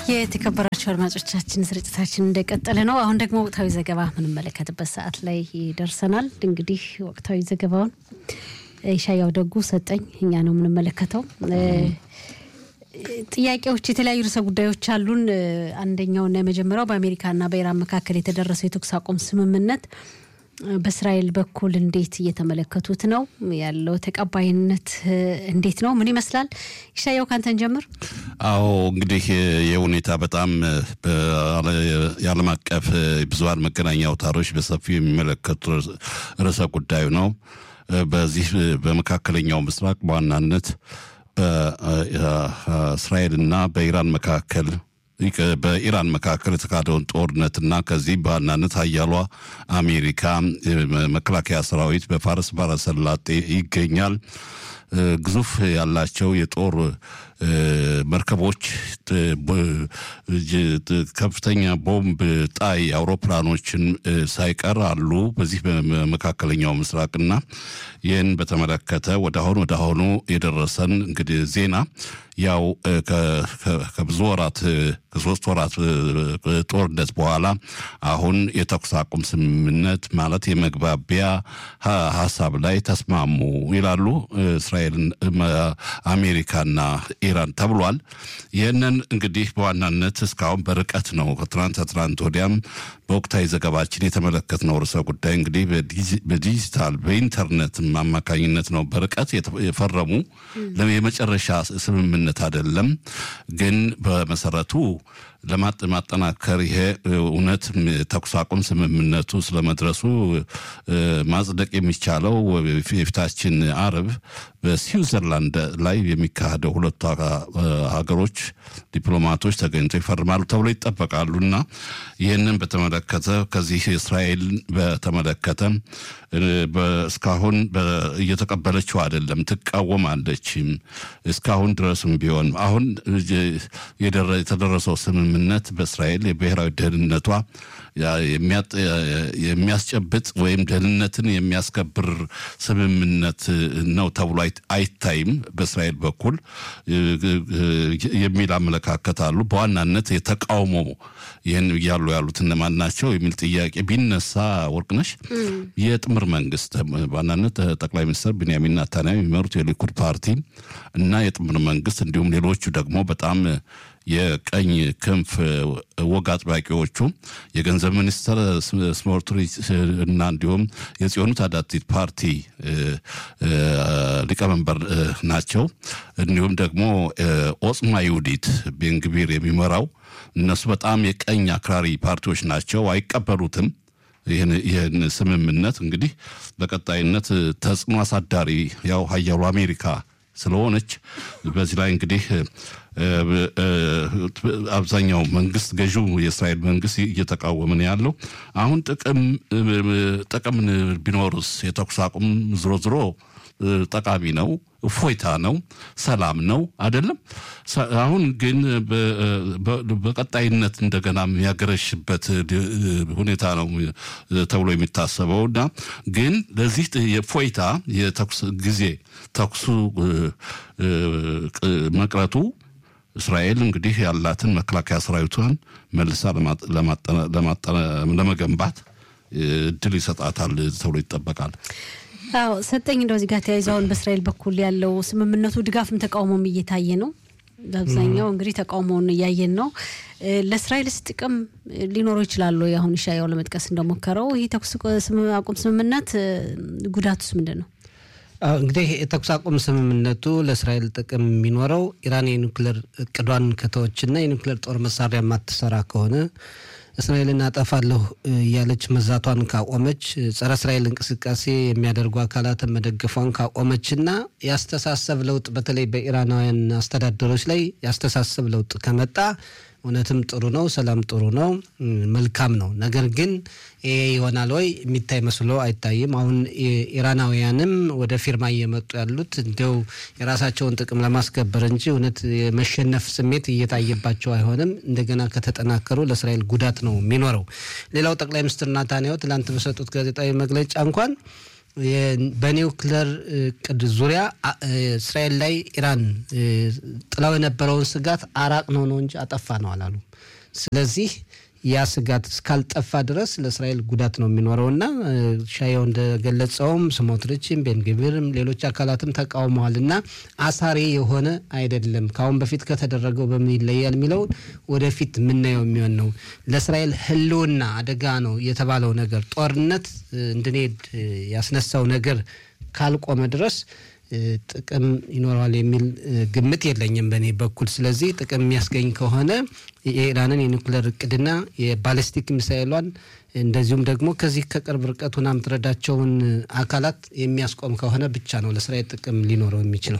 የተከበራቸው አድማጮቻችን ስርጭታችን እንደቀጠለ ነው። አሁን ደግሞ ወቅታዊ ዘገባ የምንመለከትበት ሰዓት ላይ ደርሰናል። እንግዲህ ወቅታዊ ዘገባውን ኢሻያው ደጉ ሰጠኝ እኛ ነው የምንመለከተው። ጥያቄዎች፣ የተለያዩ ርዕሰ ጉዳዮች አሉን። አንደኛውና የመጀመሪያው በአሜሪካና በኢራን መካከል የተደረሰው የተኩስ አቁም ስምምነት በእስራኤል በኩል እንዴት እየተመለከቱት ነው ያለው? ተቀባይነት እንዴት ነው? ምን ይመስላል? ይሻየው ካንተን ጀምር። አዎ እንግዲህ ይህ ሁኔታ በጣም የዓለም አቀፍ ብዙሀን መገናኛ አውታሮች በሰፊው የሚመለከቱ ርዕሰ ጉዳዩ ነው። በዚህ በመካከለኛው ምስራቅ በዋናነት በእስራኤልና በኢራን መካከል በኢራን መካከል የተካሄደውን ጦርነትና ከዚህ በዋናነት ሀያሏ አሜሪካ መከላከያ ሰራዊት በፋርስ ባሕረ ሰላጤ ይገኛል። ግዙፍ ያላቸው የጦር መርከቦች፣ ከፍተኛ ቦምብ ጣይ አውሮፕላኖችን ሳይቀር አሉ በዚህ በመካከለኛው ምስራቅና ይህን በተመለከተ ወደ አሁኑ ወደ አሁኑ የደረሰን እንግዲህ ዜና ያው ከብዙ ወራት ከሶስት ወራት ጦርነት በኋላ አሁን የተኩስ አቁም ስምምነት ማለት የመግባቢያ ሀሳብ ላይ ተስማሙ ይላሉ እስራኤልን፣ አሜሪካና ኢራን ተብሏል። ይህንን እንግዲህ በዋናነት እስካሁን በርቀት ነው ከትናንት ከትናንት ወዲያም በወቅታዊ ዘገባችን የተመለከትነው ርዕሰ ጉዳይ እንግዲህ በዲጂታል በኢንተርኔት አማካኝነት ነው በርቀት የፈረሙ የመጨረሻ ስምምነት አይደለም። ግን በመሰረቱ ለማጠናከር ይሄ እውነት ተኩስ አቁም ስምምነቱ ስለመድረሱ ማጽደቅ የሚቻለው የፊታችን አርብ በስዊዘርላንድ ላይ የሚካሄደው ሁለቱ ሀገሮች ዲፕሎማቶች ተገኝተው ይፈርማሉ ተብሎ ይጠበቃሉ እና ይህንን በተመለከተ ከዚህ እስራኤል በተመለከተ እስካሁን እየተቀበለችው አይደለም፣ ትቃወማለች። እስካሁን ድረስም ቢሆን አሁን የተደረሰው ስምምነት በእስራኤል የብሔራዊ ደህንነቷ የሚያስጨብጥ ወይም ደህንነትን የሚያስከብር ስምምነት ነው ተብሎ አይታይም በእስራኤል በኩል የሚል አመለካከት አሉ። በዋናነት የተቃውሞ ይህን እያሉ ያሉት እነማን ናቸው የሚል ጥያቄ ቢነሳ ወርቅነሽ የጥምር መንግስት በዋናነት ጠቅላይ ሚኒስትር ቢንያሚን ናታንያሁ የሚመሩት የሊኩድ ፓርቲ እና የጥምር መንግስት እንዲሁም ሌሎቹ ደግሞ በጣም የቀኝ ክንፍ ወግ አጥባቂዎቹ የገንዘብ ሚኒስትር ስሞትሪች እና እንዲሁም የጽዮኑ ታዳቲት ፓርቲ ሊቀመንበር ናቸው። እንዲሁም ደግሞ ኦጽማ ይሁዲት ቤንግቢር የሚመራው እነሱ በጣም የቀኝ አክራሪ ፓርቲዎች ናቸው፣ አይቀበሉትም። ይህን ስምምነት እንግዲህ በቀጣይነት ተጽዕኖ አሳዳሪ ያው ሀያሉ አሜሪካ ስለሆነች በዚህ ላይ እንግዲህ አብዛኛው መንግስት ገዢው የእስራኤል መንግስት እየተቃወመ ነው ያለው። አሁን ጥቅም ጥቅም ቢኖርስ የተኩስ አቁም ዝሮ ዝሮ ጠቃሚ ነው፣ እፎይታ ነው፣ ሰላም ነው አይደለም። አሁን ግን በቀጣይነት እንደገና የሚያገረሽበት ሁኔታ ነው ተብሎ የሚታሰበው እና ግን ለዚህ የእፎይታ የተኩስ ጊዜ ተኩሱ መቅረቱ እስራኤል እንግዲህ ያላትን መከላከያ ሰራዊቷን መልሳ ለመገንባት እድል ይሰጣታል ተብሎ ይጠበቃል። አዎ ሰጠኝ እንደው እዚህ ጋር ተያይዞ አሁን በእስራኤል በኩል ያለው ስምምነቱ ድጋፍም ተቃውሞም እየታየ ነው። በአብዛኛው እንግዲህ ተቃውሞውን እያየን ነው። ለእስራኤልስ ጥቅም ሊኖረው ይችላሉ? አሁን ኢሻያው ለመጥቀስ እንደሞከረው ይህ ተኩስ አቁም ስምምነት ጉዳቱስ ምንድን ነው? እንግዲህ የተኩስ አቁም ስምምነቱ ለእስራኤል ጥቅም የሚኖረው ኢራን የኒውክሌር እቅዷን ከተወችና የኒውክሌር ጦር መሳሪያ የማትሰራ ከሆነ እስራኤልን አጠፋለሁ እያለች መዛቷን ካቆመች ጸረ እስራኤል እንቅስቃሴ የሚያደርጉ አካላትን መደገፏን ካቆመችና የአስተሳሰብ ለውጥ በተለይ በኢራናውያን አስተዳደሮች ላይ የአስተሳሰብ ለውጥ ከመጣ እውነትም ጥሩ ነው። ሰላም ጥሩ ነው፣ መልካም ነው። ነገር ግን ይሄ ይሆናል ወይ የሚታይ መስሎ አይታይም። አሁን ኢራናውያንም ወደ ፊርማ እየመጡ ያሉት እንዲያው የራሳቸውን ጥቅም ለማስከበር እንጂ እውነት የመሸነፍ ስሜት እየታየባቸው አይሆንም። እንደገና ከተጠናከሩ ለእስራኤል ጉዳት ነው የሚኖረው። ሌላው ጠቅላይ ሚኒስትር ናታንያሁ ትላንት በሰጡት ጋዜጣዊ መግለጫ እንኳን በኒውክለር እቅድ ዙሪያ እስራኤል ላይ ኢራን ጥላው የነበረውን ስጋት አራቅ ነው ነው እንጂ አጠፋ ነው አላሉ። ስለዚህ ያ ስጋት እስካልጠፋ ድረስ ለእስራኤል ጉዳት ነው የሚኖረው እና ሻየው እንደገለጸውም ስሞትሪችም ቤንግቪርም ሌሎች አካላትም ተቃውመዋል እና አሳሪ የሆነ አይደለም። ከአሁን በፊት ከተደረገው በምን ይለያል የሚለውን ወደፊት የምናየው የሚሆን ነው። ለእስራኤል ሕልውና አደጋ ነው የተባለው ነገር ጦርነት እንድንሄድ ያስነሳው ነገር ካልቆመ ድረስ ጥቅም ይኖረዋል የሚል ግምት የለኝም በእኔ በኩል። ስለዚህ ጥቅም የሚያስገኝ ከሆነ የኢራንን የኒውክሌር እቅድና የባሊስቲክ ሚሳይሏን እንደዚሁም ደግሞ ከዚህ ከቅርብ ርቀት ሆና የምትረዳቸውን አካላት የሚያስቆም ከሆነ ብቻ ነው ለእስራኤል ጥቅም ሊኖረው የሚችለው።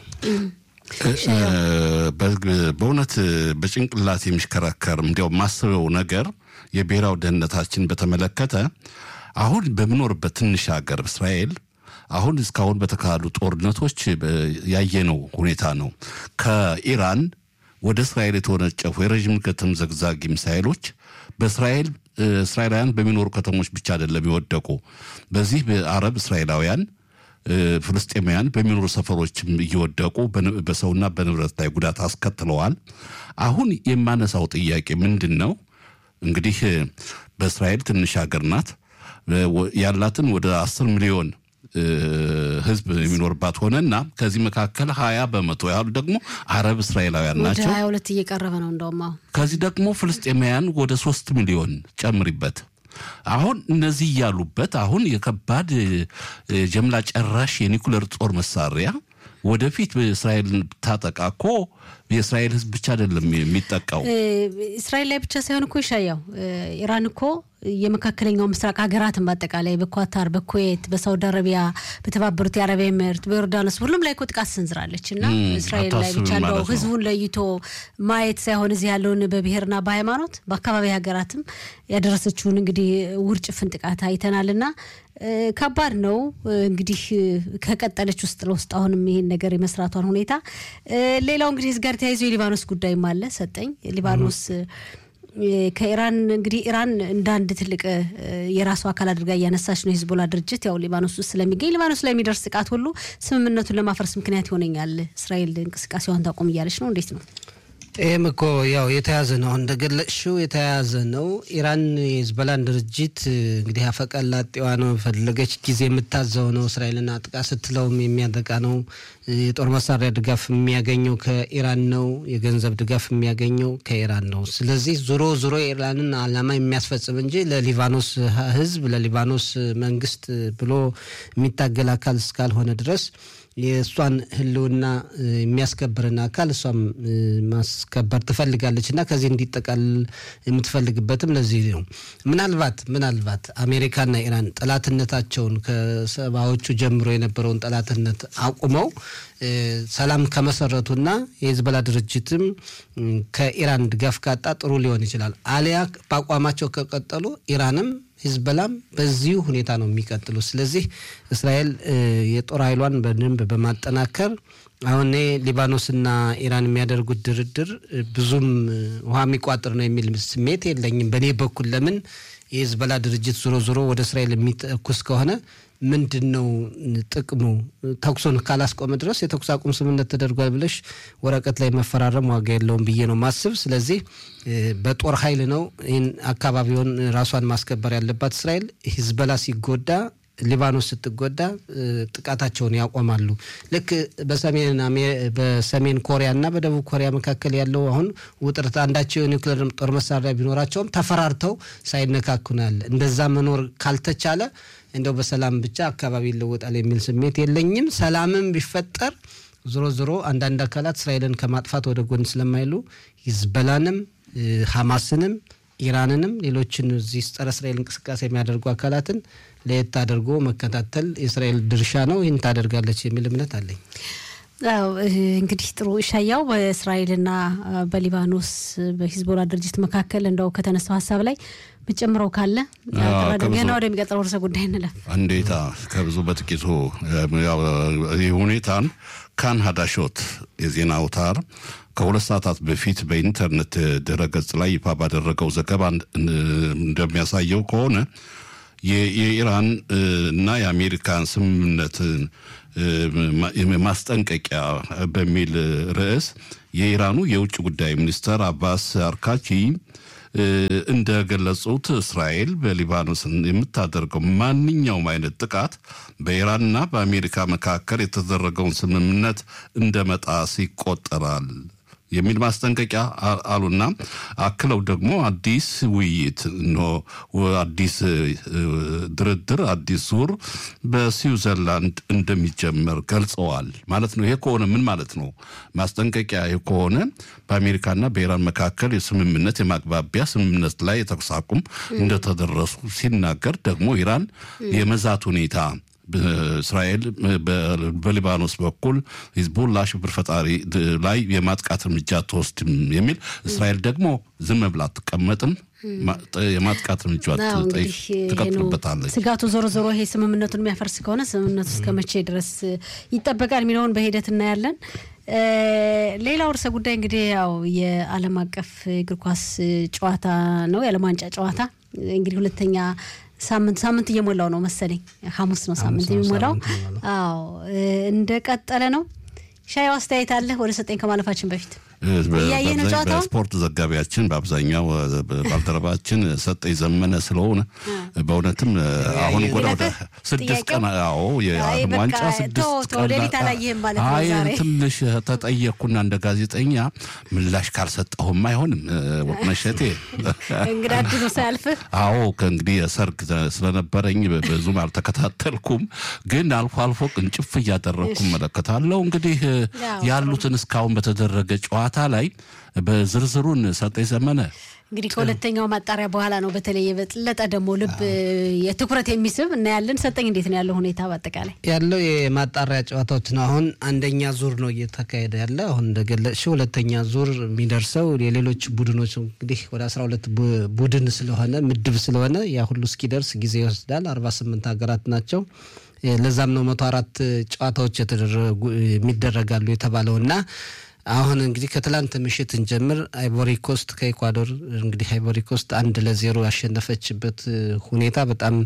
በእውነት በጭንቅላት የሚሽከረከር እንዲያው ማስበው ነገር የብሔራዊ ደህንነታችን በተመለከተ አሁን በምኖርበት ትንሽ ሀገር እስራኤል አሁን እስካሁን በተካሄዱ ጦርነቶች ያየነው ሁኔታ ነው። ከኢራን ወደ እስራኤል የተወነጨፉ የረዥም ርቀት ዘግዛጊ ሚሳይሎች በእስራኤል እስራኤላውያን በሚኖሩ ከተሞች ብቻ አይደለም የወደቁ በዚህ በአረብ እስራኤላውያን ፍልስጤማውያን በሚኖሩ ሰፈሮችም እየወደቁ በሰውና በንብረት ላይ ጉዳት አስከትለዋል። አሁን የማነሳው ጥያቄ ምንድን ነው? እንግዲህ በእስራኤል ትንሽ ሀገር ናት ያላትን ወደ አስር ሚሊዮን ህዝብ የሚኖርባት ሆነና ከዚህ መካከል ሀያ በመቶ ያህሉ ደግሞ አረብ እስራኤላውያን ናቸው። ሀያ ሁለት እየቀረበ ነው እንደውም አሁን ከዚህ ደግሞ ፍልስጤማውያን ወደ ሶስት ሚሊዮን ጨምሪበት። አሁን እነዚህ እያሉበት አሁን የከባድ ጀምላ ጨራሽ የኒኩለር ጦር መሳሪያ ወደፊት እስራኤልን ብታጠቃ እኮ የእስራኤል ህዝብ ብቻ አይደለም የሚጠቃው። እስራኤል ላይ ብቻ ሳይሆን እኮ ይሻያው ኢራን እኮ የመካከለኛው ምስራቅ ሀገራትን በአጠቃላይ በኳታር፣ በኩዌት፣ በሳውዲ አረቢያ፣ በተባበሩት የአረብ ኤምሬት፣ በዮርዳኖስ ሁሉም ላይ እኮ ጥቃት ሰንዝራለች እና እስራኤል ላይ ብቻ እንደው ህዝቡን ለይቶ ማየት ሳይሆን እዚህ ያለውን በብሔርና በሃይማኖት በአካባቢ ሀገራትም ያደረሰችውን እንግዲህ ውርጭፍን ጥቃት አይተናል እና ከባድ ነው እንግዲህ ከቀጠለች ውስጥ ለውስጥ አሁንም ይሄን ነገር የመስራቷን ሁኔታ ሌላው እንግዲህ እዚህ ጋር ተያይዞ የሊባኖስ ጉዳይም አለ ሰጠኝ ሊባኖስ ከኢራን እንግዲህ ኢራን እንደ አንድ ትልቅ የራሱ አካል አድርጋ እያነሳች ነው የሂዝቦላ ድርጅት ያው ሊባኖስ ውስጥ ስለሚገኝ ሊባኖስ ላይ የሚደርስ ጥቃት ሁሉ ስምምነቱን ለማፍረስ ምክንያት ይሆነኛል እስራኤል እንቅስቃሴዋን ታቆም እያለች ነው እንዴት ነው ይህም እኮ ያው የተያዘ ነው። አሁን እንደገለጽሽው የተያዘ ነው። ኢራን የሂዝቦላን ድርጅት እንግዲህ አፈቀላጤዋ ነው፣ ፈለገች ጊዜ የምታዘው ነው። እስራኤልን አጥቃ ስትለውም የሚያጠቃ ነው። የጦር መሳሪያ ድጋፍ የሚያገኘው ከኢራን ነው። የገንዘብ ድጋፍ የሚያገኘው ከኢራን ነው። ስለዚህ ዞሮ ዞሮ የኢራንን ዓላማ የሚያስፈጽም እንጂ ለሊባኖስ ሕዝብ ለሊባኖስ መንግስት ብሎ የሚታገል አካል እስካልሆነ ድረስ የእሷን ህልውና የሚያስከብርን አካል እሷም ማስከበር ትፈልጋለች እና ከዚህ እንዲጠቃልል የምትፈልግበትም ለዚህ ነው። ምናልባት ምናልባት አሜሪካና ኢራን ጠላትነታቸውን ከሰባዎቹ ጀምሮ የነበረውን ጠላትነት አቁመው ሰላም ከመሰረቱና የሂዝቦላ ድርጅትም ከኢራን ድጋፍ ካጣ ጥሩ ሊሆን ይችላል። አሊያ በአቋማቸው ከቀጠሉ ኢራንም ሂዝቦላም በዚሁ ሁኔታ ነው የሚቀጥሉ። ስለዚህ እስራኤል የጦር ኃይሏን በደንብ በማጠናከር አሁን ሊባኖስና ኢራን የሚያደርጉት ድርድር ብዙም ውሃ የሚቋጥር ነው የሚል ስሜት የለኝም በእኔ በኩል። ለምን የሂዝቦላ ድርጅት ዞሮ ዞሮ ወደ እስራኤል የሚተኩስ ከሆነ ምንድን ነው ጥቅሙ? ተኩሶን ካላስቆመ ድረስ የተኩስ አቁም ስምምነት ተደርጓል ብለሽ ወረቀት ላይ መፈራረም ዋጋ የለውም ብዬ ነው ማስብ። ስለዚህ በጦር ኃይል ነው ይህን አካባቢውን ራሷን ማስከበር ያለባት እስራኤል። ሂዝቦላ ሲጎዳ ሊባኖስ ስትጎዳ ጥቃታቸውን ያቆማሉ። ልክ በሰሜን በሰሜን ኮሪያ እና በደቡብ ኮሪያ መካከል ያለው አሁን ውጥረት አንዳቸው የኒውክሌር ጦር መሳሪያ ቢኖራቸውም ተፈራርተው ሳይነካኩ ነው ያለ። እንደዛ መኖር ካልተቻለ እንደው በሰላም ብቻ አካባቢ ይለወጣል የሚል ስሜት የለኝም። ሰላምም ቢፈጠር ዞሮ ዞሮ አንዳንድ አካላት እስራኤልን ከማጥፋት ወደ ጎን ስለማይሉ ሂዝቦላንም ሐማስንም ኢራንንም ሌሎችን እዚህ ጸረ እስራኤል እንቅስቃሴ የሚያደርጉ አካላትን ለየት አድርጎ መከታተል የእስራኤል ድርሻ ነው። ይህን ታደርጋለች የሚል እምነት አለኝ። እንግዲህ ጥሩ ሻያው በእስራኤልና በሊባኖስ በሂዝቦላ ድርጅት መካከል እንደው ከተነሳው ሀሳብ ላይ ምጨምረው ካለ ገና ወደሚቀጥለው ርዕሰ ጉዳይ እንለፍ። እንዴታ ከብዙ በጥቂቱ ይህ ሁኔታን ካን ሀዳሾት የዜና አውታር ከሁለት ሰዓታት በፊት በኢንተርኔት ድረገጽ ላይ ይፋ ባደረገው ዘገባ እንደሚያሳየው ከሆነ የኢራን እና የአሜሪካን ስምምነት ማስጠንቀቂያ በሚል ርዕስ የኢራኑ የውጭ ጉዳይ ሚኒስተር አባስ አርካቺ እንደገለጹት እስራኤል በሊባኖስ የምታደርገው ማንኛውም አይነት ጥቃት በኢራንና በአሜሪካ መካከል የተደረገውን ስምምነት እንደ መጣስ ይቆጠራል የሚል ማስጠንቀቂያ አሉና አክለው ደግሞ አዲስ ውይይት አዲስ ድርድር አዲስ ዙር በስዊዘርላንድ እንደሚጀመር ገልጸዋል ማለት ነው። ይሄ ከሆነ ምን ማለት ነው? ማስጠንቀቂያ ከሆነ በአሜሪካና በኢራን መካከል የስምምነት የማግባቢያ ስምምነት ላይ የተኩስ አቁም እንደተደረሱ ሲናገር ደግሞ ኢራን የመዛት ሁኔታ እስራኤል በሊባኖስ በኩል ሂዝቦላ ሽብር ፈጣሪ ላይ የማጥቃት እርምጃ አትወስድም የሚል እስራኤል ደግሞ ዝም ብላ አትቀመጥም፣ የማጥቃት እርምጃ ትቀጥልበታለች። ስጋቱ ዞሮ ዞሮ ይሄ ስምምነቱን የሚያፈርስ ከሆነ ስምምነቱ እስከ መቼ ድረስ ይጠበቃል የሚለውን በሂደት እናያለን። ሌላው ርዕሰ ጉዳይ እንግዲህ ያው የዓለም አቀፍ እግር ኳስ ጨዋታ ነው። የዓለም ዋንጫ ጨዋታ እንግዲህ ሁለተኛ ሳምንት ሳምንት እየሞላው ነው መሰለኝ። ሐሙስ ነው ሳምንት የሚሞላው። አዎ እንደቀጠለ ነው። ሻዩ አስተያየት አለ። ወደ ሰጠኝ ከማለፋችን በፊት እያየ ነው ጨዋታውን። በስፖርት ዘጋቢያችን በአብዛኛው ባልደረባችን ሰጠኝ ዘመነ ስለሆነ በእውነትም አሁን ወደ ወደ ስድስት ቀን አዎ የዓለም ዋንጫ ስድስት ቀን ሌሊት አላየህም ማለት ነው አይ ዛሬ ትንሽ ተጠየቅኩና እንደ ጋዜጠኛ ምላሽ ካልሰጠሁም አይሆንም ወቅነሸቴ እንግዳ ድኖ ሳያልፍህ አዎ ከእንግዲህ የሰርግ ስለነበረኝ ብዙም አልተከታተልኩም፣ ግን አልፎ አልፎ ቅንጭፍ እያደረግኩ እመለከታለሁ። እንግዲህ ያሉትን እስካሁን በተደረገ ጨዋታ ላይ በዝርዝሩን ሰጠኝ ዘመነ እንግዲህ ከሁለተኛው ማጣሪያ በኋላ ነው በተለይ የበለጠ ደግሞ ልብ የትኩረት የሚስብ እናያለን። ሰጠኝ እንዴት ነው ያለው ሁኔታ በአጠቃላይ? ያለው የማጣሪያ ጨዋታዎች ነው። አሁን አንደኛ ዙር ነው እየተካሄደ ያለ። አሁን እንደገለጽሽው ሁለተኛ ዙር የሚደርሰው የሌሎች ቡድኖች እንግዲህ ወደ አስራ ሁለት ቡድን ስለሆነ ምድብ ስለሆነ ያ ሁሉ እስኪደርስ ጊዜ ይወስዳል። አርባ ስምንት ሀገራት ናቸው። ለዛም ነው መቶ አራት ጨዋታዎች የተደረጉ የሚደረጋሉ የተባለው እና አሁን እንግዲህ ከትላንት ምሽት እንጀምር። አይቮሪ ኮስት ከኢኳዶር እንግዲህ አይቮሪ ኮስት አንድ ለዜሮ ያሸነፈችበት ሁኔታ በጣም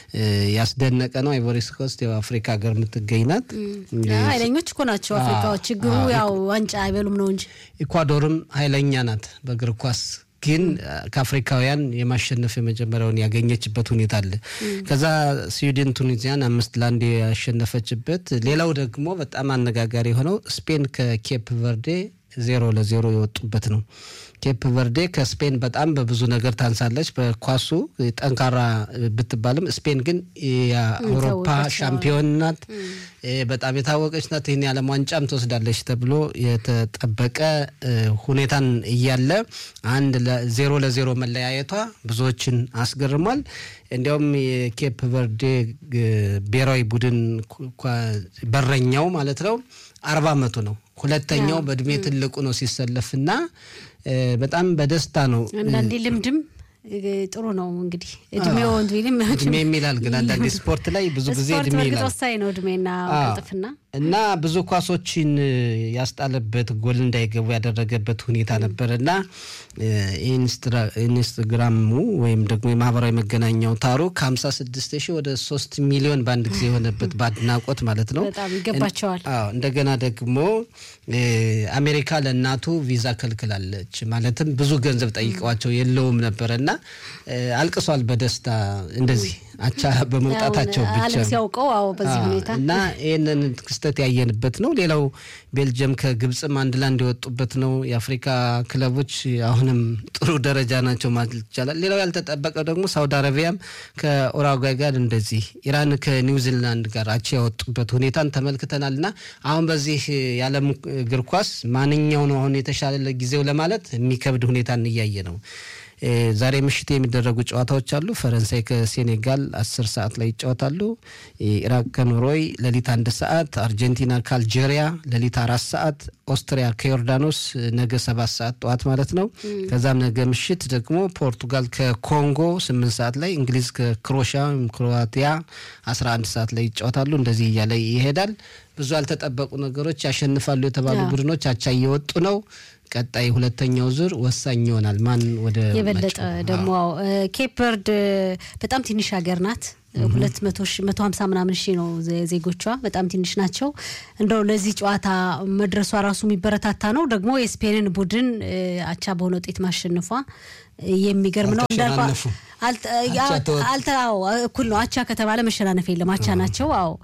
ያስደነቀ ነው። አይቮሪ ኮስት ያው አፍሪካ ሀገር የምትገኝ ናት። ኃይለኞች እኮ ናቸው አፍሪካዎች። ችግሩ ያው ዋንጫ አይበሉም ነው እንጂ ኢኳዶርም ኃይለኛ ናት በእግር ኳስ ግን ከአፍሪካውያን የማሸነፍ የመጀመሪያውን ያገኘችበት ሁኔታ አለ። ከዛ ስዊድን ቱኒዚያን አምስት ለአንድ ያሸነፈችበት። ሌላው ደግሞ በጣም አነጋጋሪ የሆነው ስፔን ከኬፕ ቨርዴ ዜሮ ለዜሮ የወጡበት ነው። ኬፕ ቨርዴ ከስፔን በጣም በብዙ ነገር ታንሳለች። በኳሱ ጠንካራ ብትባልም ስፔን ግን የአውሮፓ ሻምፒዮን ናት። በጣም የታወቀች ናት። ይህን የዓለም ዋንጫም ትወስዳለች ተብሎ የተጠበቀ ሁኔታን እያለ አንድ ዜሮ ለዜሮ መለያየቷ ብዙዎችን አስገርሟል። እንዲያውም የኬፕ ቨርዴ ብሔራዊ ቡድን በረኛው ማለት ነው አርባ ዓመቱ ነው። ሁለተኛው በእድሜ ትልቁ ነው ሲሰለፍና በጣም በደስታ ነው። አንዳንዴ ልምድም ጥሩ ነው እንግዲህ እድሜው ወንድም እድሜ የሚላል ግን አንዳንዴ ስፖርት ላይ ብዙ ጊዜ እድሜ ይላል ወሳኝ ነው እድሜና ቅልጥፍና እና ብዙ ኳሶችን ያስጣለበት ጎል እንዳይገቡ ያደረገበት ሁኔታ ነበር እና ኢንስትግራሙ ወይም ደግሞ የማህበራዊ መገናኛው ታሩ ከ56 ሺህ ወደ 3 ሚሊዮን በአንድ ጊዜ የሆነበት በአድናቆት ማለት ነው። በጣም ይገባቸዋል። አዎ እንደገና ደግሞ አሜሪካ ለእናቱ ቪዛ ከልክላለች። ማለትም ብዙ ገንዘብ ጠይቀዋቸው የለውም ነበረ እና አልቅሷል በደስታ እንደዚህ አቻ በመውጣታቸው ብቻ ዓለም ሲያውቀው አዎ በዚህ ሁኔታ እና ይህንን ክስተት ያየንበት ነው። ሌላው ቤልጅየም ከግብፅም አንድ ለአንድ የወጡበት ነው። የአፍሪካ ክለቦች አሁንም ጥሩ ደረጃ ናቸው ማለት ይቻላል። ሌላው ያልተጠበቀው ደግሞ ሳውዲ አረቢያም ከኡራጓይ ጋር እንደዚህ፣ ኢራን ከኒውዚላንድ ጋር አቻ ያወጡበት ሁኔታን ተመልክተናል እና አሁን በዚህ የዓለም እግር ኳስ ማንኛው ነው አሁን የተሻለ ጊዜው ለማለት የሚከብድ ሁኔታን እያየ ነው። ዛሬ ምሽት የሚደረጉ ጨዋታዎች አሉ። ፈረንሳይ ከሴኔጋል አስር ሰዓት ላይ ይጫወታሉ። ኢራቅ ከኖርዌይ ሌሊት አንድ ሰዓት፣ አርጀንቲና ከአልጄሪያ ሌሊት አራት ሰዓት፣ ኦስትሪያ ከዮርዳኖስ ነገ ሰባት ሰዓት ጠዋት ማለት ነው። ከዛም ነገ ምሽት ደግሞ ፖርቱጋል ከኮንጎ ስምንት ሰዓት ላይ፣ እንግሊዝ ከክሮሻ ወይም ክሮአቲያ አስራ አንድ ሰዓት ላይ ይጫወታሉ። እንደዚህ እያለ ይሄዳል። ብዙ ያልተጠበቁ ነገሮች ያሸንፋሉ የተባሉ ቡድኖች አቻ እየወጡ ነው። ቀጣይ ሁለተኛው ዙር ወሳኝ ይሆናል። ማን ወደ የበለጠ ደግሞ ኬፕ ቨርድ በጣም ትንሽ ሀገር ናት። ሁለት መቶ ሺ መቶ ሀምሳ ምናምን ሺህ ነው ዜጎቿ፣ በጣም ትንሽ ናቸው። እንደው ለዚህ ጨዋታ መድረሷ ራሱ የሚበረታታ ነው። ደግሞ የስፔንን ቡድን አቻ በሆነ ውጤት ማሸነፏ የሚገርም ነው። እንዳልኳ አልተው እኩል ነው። አቻ ከተባለ መሸናነፍ የለም። አቻ ናቸው። አዎ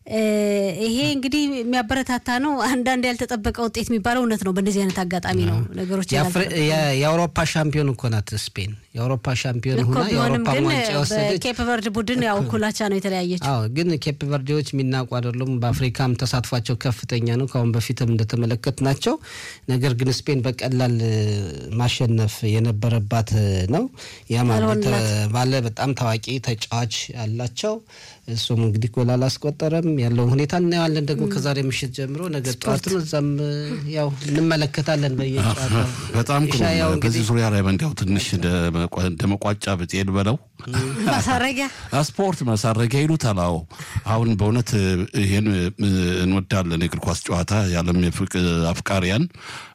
ይሄ እንግዲህ የሚያበረታታ ነው። አንዳንድ ያልተጠበቀ ውጤት የሚባለው እውነት ነው። በእንደዚህ አይነት አጋጣሚ ነው ነገሮች የአውሮፓ ሻምፒዮን እኮ ናት ስፔን። የአውሮፓ ሻምፒዮን እኮ ሆና ቢሆንም የአውሮፓ ግን ዋንጫ የወሰደች በኬፕ ቨርድ ቡድን ያው እኩል አቻ ነው የተለያየችው። አዎ ግን ኬፕ ቨርዴዎች የሚናቁ አይደሉም። በአፍሪካም ተሳትፏቸው ከፍተኛ ነው። ከአሁን በፊትም እንደተመለከት ናቸው። ነገር ግን ስፔን በቀላል ማሸነፍ የነበረባት ነው። ያ ማለት ባለ በጣም ታዋቂ ተጫዋች ያላቸው እሱም እንግዲህ ጎል አላስቆጠረም። ያለውን ሁኔታ እናየዋለን ደግሞ ከዛሬ ምሽት ጀምሮ ነገ ጠዋትም እዛም ያው እንመለከታለን በየጨዋታው በጣም ጥሩ። ኢሻያው በዚህ እንግዲህ ዙሪያ ላይ እንዲያው ትንሽ እንደ መቋጫ ብጤን በለው ማሳረጊያ ስፖርት ማሳረጊያ ይሉታል። አዎ አሁን በእውነት ይህን እንወዳለን። የእግር ኳስ ጨዋታ የዓለም የፍቅ- አፍቃሪያን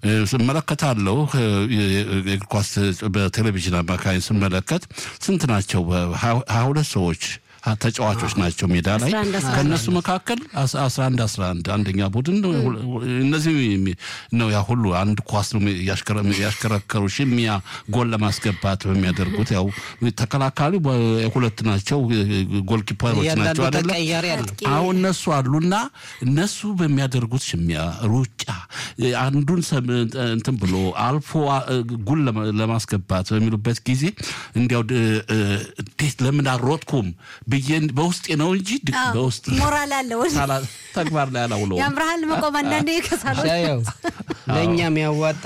ስመለከታለሁ። የእግር ኳስ በቴሌቪዥን አማካኝ ስመለከት ስንት ናቸው? ሀያ ሁለት ሰዎች ተጫዋቾች ናቸው ሜዳ ላይ 11 11 ከእነሱ መካከል አስ- 11 11 አንደኛ ቡድን እነዚህ ነው ያ ሁሉ አንድ ኳስ ነው ያሽከረ- ያሽከረከሩ ሽሚያ ጎል ለማስገባት በሚያደርጉት ያው ተከላካዩ ሁለት ናቸው ጎልኪፐሮች ናቸው እያንዳንዱ አይደለ ተቀያሪ አለው። አሁን እነሱ አሉና እነሱ በሚያደርጉት ሽሚያ ሩጫ አንዱን ሰም- እንትን ብሎ አልፎ ጉል ለማ- ለማስገባት በሚሉበት ጊዜ እንዲያው ድ- እንዴት ለምን አልሮጥኩም ብዬ በውስጤ ነው እንጂ ድ- አዎ፣ በውስጥ ሞራል አለው ሳላ- ተግባር ላይ አላውለውም። ያምርሃል መቆም አንዳንዴ ከሳሎች ሻያው ለእኛ የሚያዋጣ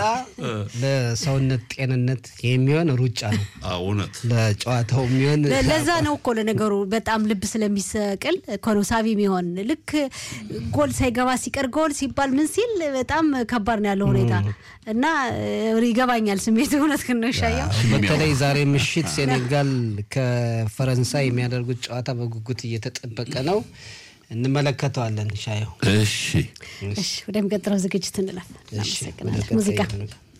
ለሰውነት ጤንነት የሚሆን ሩጫ ነው። አዎ፣ እውነት ለጨዋታው የሚሆን ለ- ለዛ ነው እኮ ለነገሩ በጣም ልብ ስለሚሰቅል እኮ ነው ሳቢ የሚሆን ልክ ጎል ሳይገባ ሲቀር ጎል ሲባል ምን ሲል በጣም ከባድ ነው ያለው ሁኔታ እና እ፣ ይገባኛል ስሜት እውነት ግን ነው ይሻየው በተለይ ዛሬ ምሽት ሴኔጋል ከፈረንሳይ የሚያደርጉት ጨዋታ በጉጉት እየተጠበቀ ነው። እንመለከተዋለን። ሻየው እሺ እሺ ወደሚቀጥለው ዝግጅት እንለፍ እሺ፣ ወደ እናመሰግናለን ቀጣይ ሙዚቃ እንምጣ።